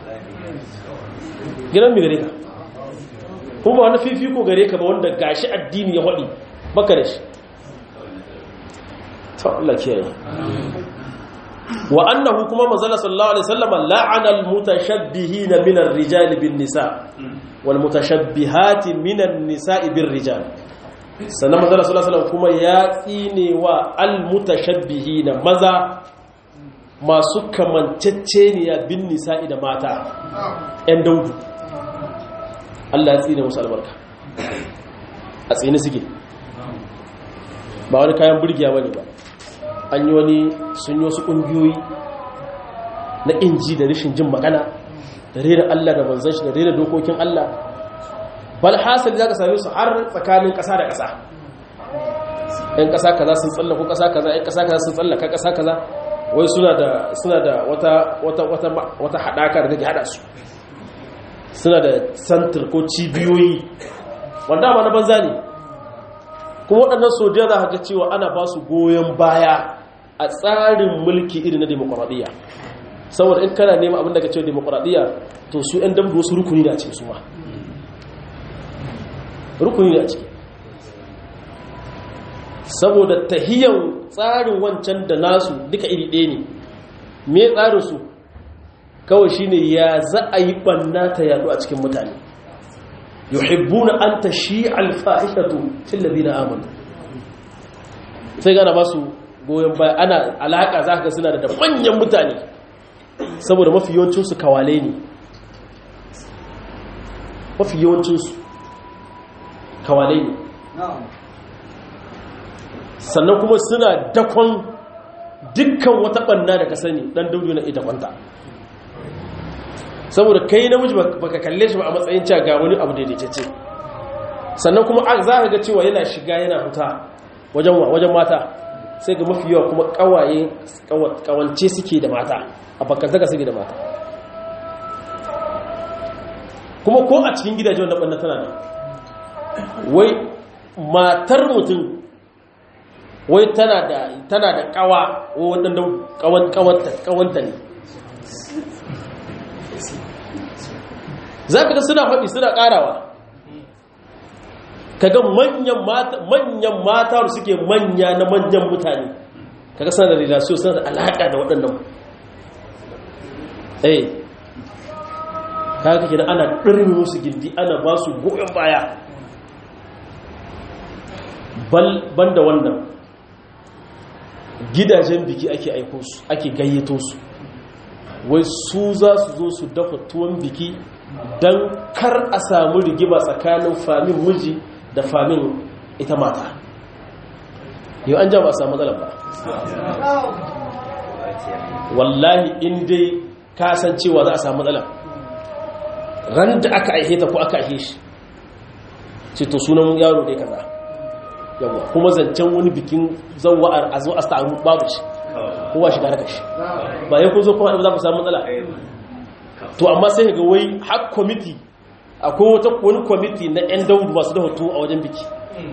gidan mi gare ka kuma ba wani fifiko gare ka ba wanda gashi addini ya haɗi baka da shi ta Allah kiyaye wa annahu kuma manzala sallallahu alaihi wasallam la'ana al-mutashabbihina min ar-rijali bin nisa wal mutashabbihati min an-nisa'i bir rijal sannan manzala sallallahu alaihi wasallam kuma ya tsine wa al-mutashabbihina maza masu kamanceceniya bin nisa'i da mata ‘yan daudu Allah ya tsine musu albarka a tsini suke ba wani kayan burgiya wani ba an yi wani sun yi wasu ƙungiyoyi na inji da rashin jin magana da rera Allah da manzan shi da rera dokokin Allah bal hasali za ka same su har tsakanin ƙasa da ƙasa ‘yan ƙasa kaza sun tsallako ƙasa kaza ‘yan ƙasa kaza sun tsallaka ƙasa kaza wai suna da suna da wata wata wata wata hadaka da take hada su suna da santir ko cibiyoyi wanda ma na banza ne kuma waɗannan sojiya za ka ga cewa ana ba su goyon baya a tsarin mulki irin na demokuraɗiyya saboda in kana nema abin da ka ce demokuraɗiyya to su 'yan dambu wasu rukuni da a cikin su ma rukuni da a ciki saboda tahiyan tsarin wancan da nasu duka iri ɗaya ne me tsarinsu kawai shine ya za a yi ɓanna ta yadu a cikin mutane yuhibbuna an ta shi alfahishatu fil ladina amanu sai gana ba su goyon baya ana alaka za ka suna da manyan mutane saboda mafi yawancinsu kawale ne mafi yawancinsu kawale ne sannan kuma suna dakon dukkan wata ɓanna da ka sani ɗan daudu na ita kwanta saboda kai namiji baka kalle shi ba a matsayin cewa ga wani abu daidaitacce sannan kuma za ka ga cewa yana shiga yana fita wajen wajen mata sai ga mafi yawa kuma kawaye kawance suke da mata a bakantaka suke da mata kuma ko a cikin gidaje wanda ɓanna tana nan wai matar mutum wai tana da tana da kawa waɗanda kawanta ne za ka ga suna faɗi suna ƙarawa kaga manyan mata manyan mata da suke manya na manyan mutane kaga suna da relation suna da alaƙa da waɗannan eh kaga kenan ana ɗarmi musu gindi ana ba su goyon baya ban da wannan gidajen biki ake aiko su ake gayyato su wai su za su zo su dafa tuwon biki don kar a samu rigima tsakanin famin miji da famin ita mata yau an ja ba a samu matsalar ba wallahi in dai kasancewa za a samu matsalar ran da aka aihe ta ko aka aihe shi ce to sunan yaro dai kaza yawa kuma zancen wani bikin zawa'ar a zo a samu babu shi kowa shiga daga shi ba ya kun zo kuma za ku samu matsala to amma sai ga wai har kwamiti akwai wata wani kwamiti na 'yan daudu masu da hoto a wajen biki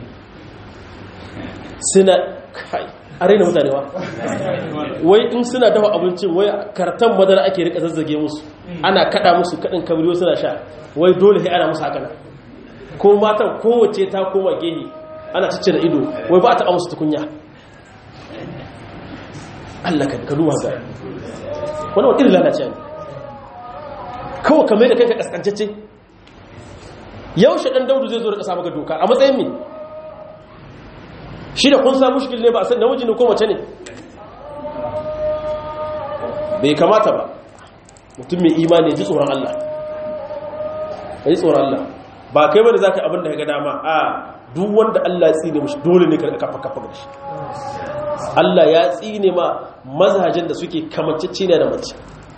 suna kai a raina mutane ba wai in suna dafa abincin wai kartan madara ake rika zazzage musu ana kada musu kadin kabriyo suna sha wai dole sai ana musu haka nan ko matan kowace ta koma gehe ana cicce da ido wai ba ta taɓa musu tukunya Allah ka duba ga wani wani irin lalace ne kawai kamar da kai ka kaskancece yau shaɗan daudu zai zo da ƙasa maka doka a matsayin mi shi da kun samu shigil ne ba a san namiji ne ko mace ne bai kamata ba mutum mai imani ji tsoron Allah ji tsoron Allah ba kai bane za ka abin da ya ga dama a duk wanda Allah ya tsine mashi dole ne ka kafa kafa da shi Allah ya tsine ma mazajen da suke kamancece ne da mace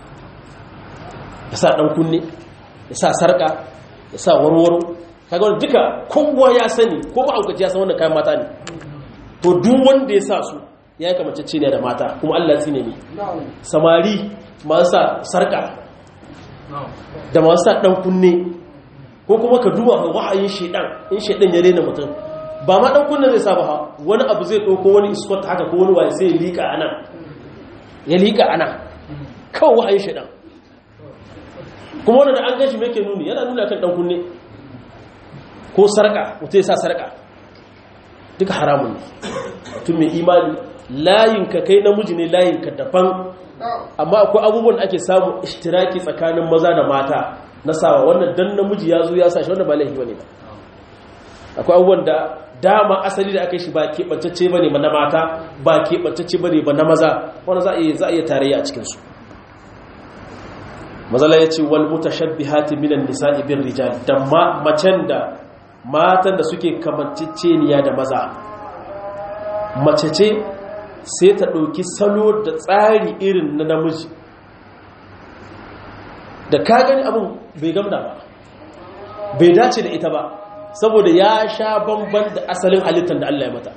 ya sa dan kunne ya sa sarka ya sa warwaro kaga wanda duka kowa ya sani ko ba aukaci ya san wannan kayan mata ne to duk wanda ya sa su ya yi kamancece ne da mata kuma Allah ya tsine ne samari masu sa sarka da masu sa dan kunne ko kuma ka duba ga wahayin shedan in shedan ya rena mutum ba ma dan kunna zai saba ha wani abu zai dauko wani iskot haka ko wani waye sai ya lika anan ya lika anan kawai wahayin shedan kuma wanda da an gashi me yake nuni yana nuna kan dan kunne ko sarka mutum ya sa sarka duka haramun ne mutum mai imani layin ka kai namiji ne layin ka daban amma akwai abubuwan da ake samu ishtiraki tsakanin maza da mata na sawa wannan dan namiji ya zo ya sa shi wannan ba laifi bane ba akwai abubuwan da dama asali da aka yi shi ba keɓantacce bane ba na mata ba keɓantacce bane ba na maza wanda za a iya za a iya tarayya a cikin su mazala ya ce wal mutashabbihati minan nisa'i bir rijal da macen da matan da suke kamanceceniya da maza mace ce sai ta ɗauki salo da tsari irin na namiji da ka gani abin bai gamda ba bai dace da ita ba saboda ya sha bamban da asalin halittar da Allah ya mata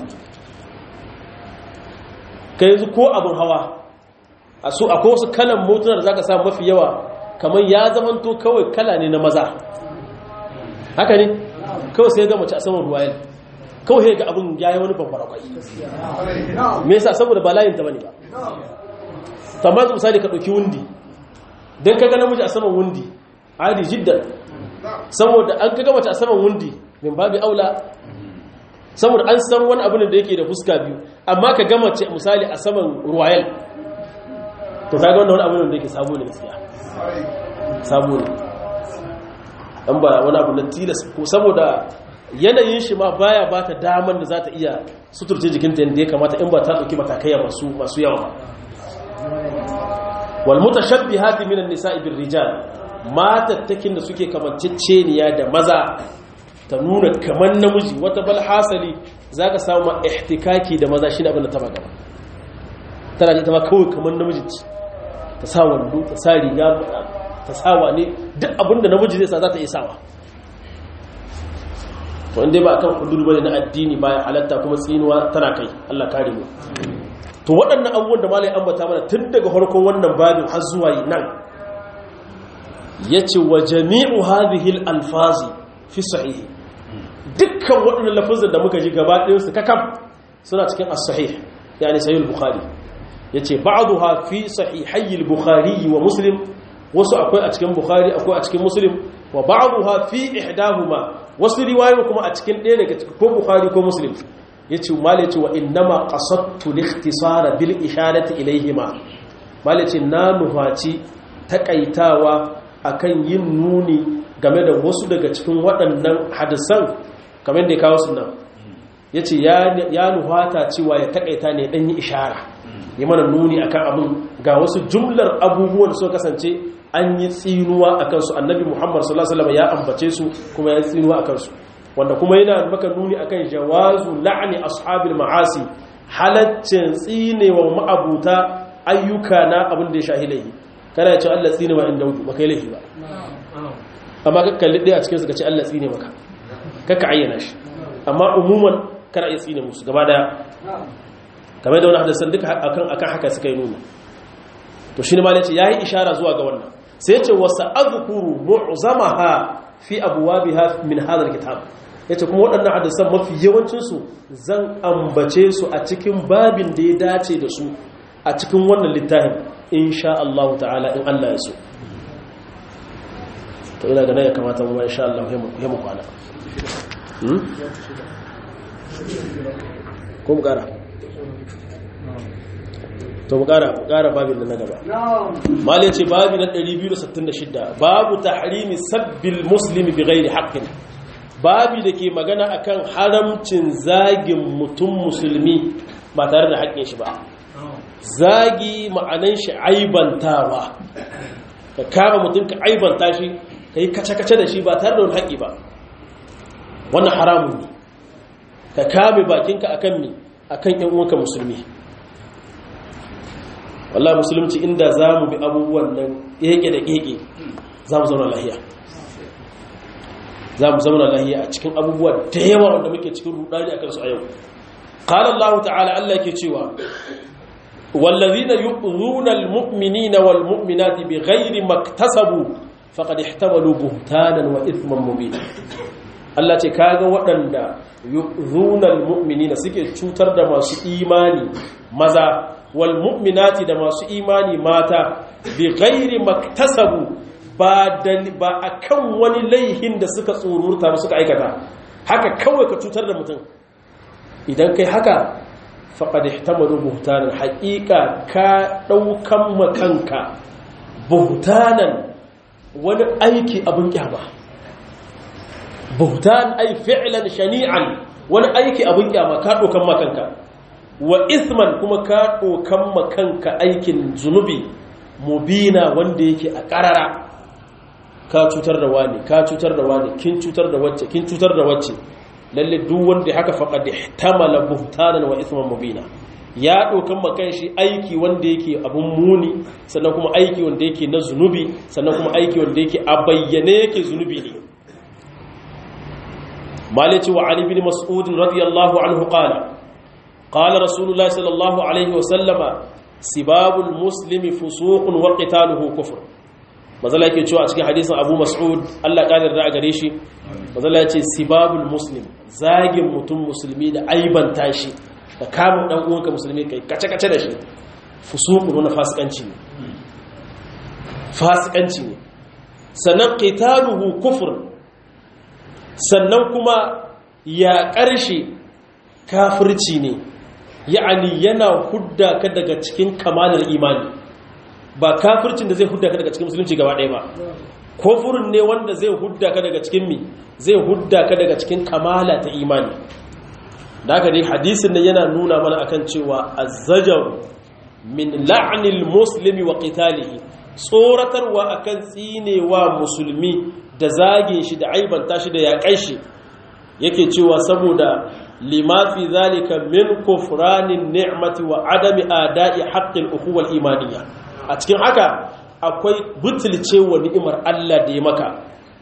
ka yanzu ko abin hawa a so akwai wasu kalan motuna da za ka samu mafi yawa kamar ya zamanto kawai kala ne na maza haka ne kawai sai ga mace a saman ruwayen kawai ga abin ya yi wani babbar akwai me yasa saboda ba layin ta bane ba tamma misali ka ɗauki wundi don ka ga namiji a saman wundi adi jiddan saboda an ka mace a saman wundi min babu aula saboda an san wani abin da yake da fuska biyu amma ka gama ce misali a saman royal to ka ga wannan abin da yake sabo ne gaskiya sabo ne an ba wani abu na tilas ko saboda yanayin shi ma baya ba ta daman da za ta iya suturce jikinta yadda ya kamata in ba ta ɗauki matakai masu yawa wal mutashabbihati minan nisa'i bir rijal matattakin da suke kamanceceniya da maza ta nuna kaman namiji wata bal hasali zaka samu ma ihtikaki da maza shine abin da ta magana tana ji ta ma kawai kaman namiji ta sa wando ta sa riga ta sa wane duk abin da namiji zai sa za ta iya sawa to inda ba akan hudud bane na addini baya halatta kuma tsinuwa tana kai Allah kare mu to waɗannan abubuwan da malai ambata mana tun daga farkon wannan babin har zuwa nan yace wa jami'u hadhihi al-alfazi fi sahih dukkan waɗannan lafazan da muka ji gaba ɗayan su kakam suna cikin as-sahih yani sahih al-bukhari yace ba'daha fi sahihai al-bukhari wa muslim wasu akwai a cikin bukhari akwai a cikin muslim wa ba'daha fi ihdahuma wasu riwayoyi kuma a cikin ɗaya daga cikin ko bukhari ko muslim yace mal yace wa innama qasadtu al-ikhtisara bil isharati ilayhima mal yace na nufaci takaitawa akan yin nuni game da wasu daga cikin waɗannan hadisan kamar da ya kawo sunan yace ya nuhata cewa ya takaita ne dan yi ishara yi mana nuni akan abin ga wasu jumlar abubuwan suka kasance an yi tsinuwa a kansu annabi muhammad sallallahu alaihi wasallam ya ambace su kuma ya tsinuwa a kansu wanda kuma yana maka nuni akan jawazu la'ani ashabil ma'asi halaccin tsinewa ma'abuta ayyuka na abin da ya shahilai kana ya ce Allah tsine wa inda ba kai laifi ba amma ka kalli ɗaya a cikin su ka ce Allah tsine maka kaka ayyana shi amma umuman kana iya tsine musu gaba daya kamar da wani hadisan duka akan akan haka suka yi nuna to shi ne ma yace yayi ishara zuwa ga wannan sai yace wasa azkuru mu'zamaha fi abwabiha min hadha alkitab yace kuma waɗannan hadisan mafi yawancin su zan ambace su a cikin babin da ya dace da su a cikin wannan littafin insha Allah ta'ala in Allah ya so to ina ganin ya kamata mu insha Allah ya mu kwana ko mu kara to mu kara kara babin na gaba mal yace babi na 266 babu tahrimi sabbil muslimi bighairi haqqin babi dake magana akan haramcin zagin mutum musulmi ba tare da haƙƙin shi ba zagi ma'anan shi aibantawa ka kama mutum ka aibanta shi ka yi kace-kace da shi ba tare da wani haƙƙi ba wannan haramun ne ka kame bakinka akan mi akan yan uwanka musulmi wallahi musulunci inda za mu bi abubuwan nan keke da keke za mu zauna lahiya za mu zauna lahiya a cikin abubuwa da yawa wanda muke cikin rudani akan su a yau qala Allah ta'ala Allah yake cewa wallazina yu'zuna almu'minina walmu'minati bighairi maktasabu faqad ihtamalu buhtanan wa ithman mubina Allah ce kaga waɗanda yu'zunal mu'minina suke cutar da masu imani maza wal mu'minati da masu imani mata bi ghairi maktasabu ba ba akan wani laihin da suka tsururta ba suka aikata haka kawai ka cutar da mutum idan kai haka faqad ihtamalu buhtanan haqiqa ka daukan makanka buhtanan wani aiki abin kyama buhtan ay fi'lan shani'an wani aiki abin kyama ka dokan makanka wa ithman kuma ka dokan makanka aikin zunubi mubina wanda yake a karara ka cutar da wani ka cutar da wani kin cutar da wacce kin cutar da wacce lalle duk wanda haka faqad ihtamala buhtanan wa ithman mubina ya dokan makan shi aiki wanda yake abun muni sannan kuma aiki wanda yake na zunubi sannan kuma aiki wanda yake a bayyane yake zunubi ne مالك وعن ابن مسعود رضي الله عنه قال قال رسول الله صلى الله عليه وسلم سباب المسلم فسوق وقتاله كفر mazala yake cewa a cikin hadisin Abu Mas'ud Allah kadar da gare shi mazala yace sibabul muslim zagin mutum musulmi da aibanta shi da kamun dan uwanka musulmi kai kace kace da shi fusuqun na fasikanci ne fasikanci ne sannan qitaluhu kufr sannan kuma ya ƙarshe kafirci ne ya'ani yana hudda ka daga cikin kamalar imani ba kafircin da zai hudda ka daga cikin musulunci gaba ɗaya ba kofurin ne wanda zai hudda ka daga cikin mi zai hudda ka daga cikin kamala ta imani da haka dai hadisin nan yana nuna mana akan cewa azzajar min la'anil muslimi wa qitalihi tsoratarwa akan tsinewa musulmi da zagin shi da aibanta shi da yaƙai shi yake cewa saboda limafi zalika min kufranin ni'mati wa adami ada'i haqqil ukhuwal imaniyya a cikin haka akwai butulce wa ni'imar Allah da ya maka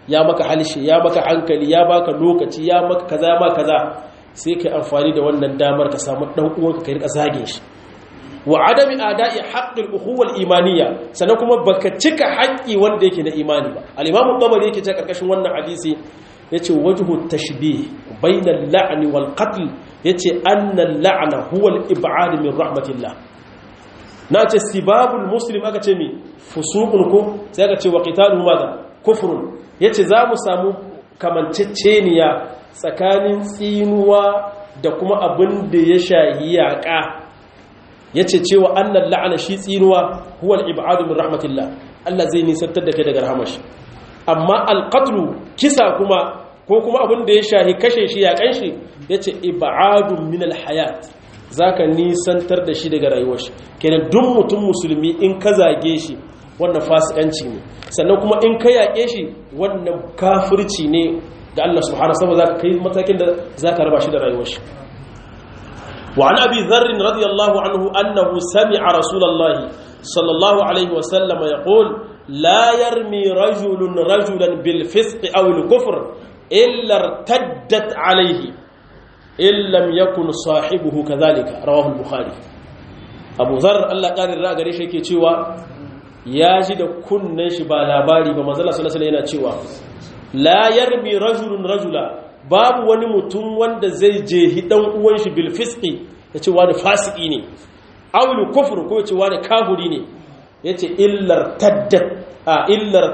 ya maka halshe ya maka hankali ya baka lokaci ya maka kaza ya maka kaza sai kai amfani da wannan damar ka samu dan uwanka ka rika zage shi wa adami ada'i haqqil ukhuwal imaniyya sannan kuma baka cika haƙƙi wanda yake na imani ba al-imamu tabari yake ta karkashin wannan hadisi yace wajhu tashbih bayna al-la'n wal qatl yace anna al-la'na huwa al-ib'ad min rahmatillah na ce sibabul muslim aka ce mi fusuqun ko sai aka ce wa qitaluhu madha kufrun yace za mu samu kamanceceniya tsakanin tsinuwa da kuma abin da ya shahi yaƙa yace cewa annal la'ana shi tsinuwa huwa al-ib'ad min rahmatillah Allah zai nisantar da kai daga rahmashi amma al-qatlu kisa kuma ko kuma abin da ya shahi kashe shi yaƙan shi yace ib'adun min al-hayat zaka nisantar da shi daga rayuwar shi kenan duk mutum musulmi in ka zage shi wannan fasikanci ne sannan kuma in ka yaƙe shi wannan kafirci ne da Allah subhanahu wa ta'ala zaka kai matakin da zaka raba shi da rayuwar shi وعن أبي ذر رضي الله عنه أنه سمع رسول الله صلى الله عليه وسلم يقول لا يرمي رجل رجلا بالفسق أو الكفر إلا ارتدت عليه إن لم يكن صاحبه كذلك رواه البخاري أبو ذر الله قال الرأى قريش يكي تشوى ياجد كن شبا لاباري بمزالة صلى الله عليه وسلم لا يرمي رجل رجلا babu wani mutum wanda zai jehi dan uwan shi bil fisqi yace wani fasiki ne awil kufr ko yace wani kafiri ne yace illar taddat a illar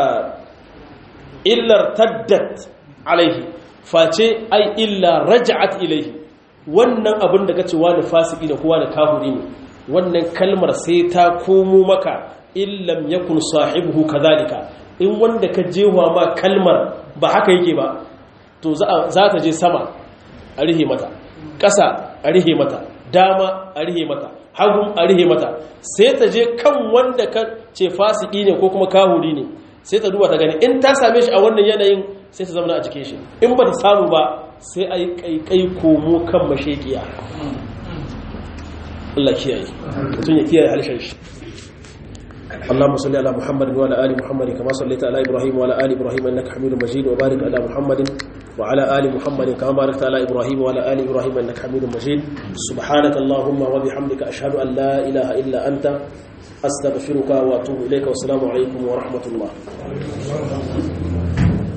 illar taddat alaihi face ai illa raj'at ilaihi wannan abin da kace wani fasiki ne ko wani kafiri ne wannan kalmar sai ta komo maka illam yakun sahibuhu kadhalika in wanda ka jewa ma kalmar ba haka yake ba to za ta je sama a rihe mata ƙasa a rihe mata dama a rihe mata hagun a rihe mata sai ta je kan wanda ka ce fasiki ne ko kuma kahuri ne sai ta duba ta gani in ta same shi a wannan yanayin sai ta zama a jikin shi in ba ta samu ba sai a yi kaikai komo kan mashekiya Allah kiyaye mutum ya kiyaye halishin shi اللهم صل على محمد وعلى ال محمد كما صليت على ابراهيم وعلى ال ابراهيم انك حميد مجيد وبارك على محمد وعلى ال محمد كما باركت على ابراهيم وعلى ال ابراهيم انك حميد مجيد سبحانك اللهم وبحمدك اشهد ان لا اله الا انت استغفرك واتوب اليك والسلام عليكم ورحمه الله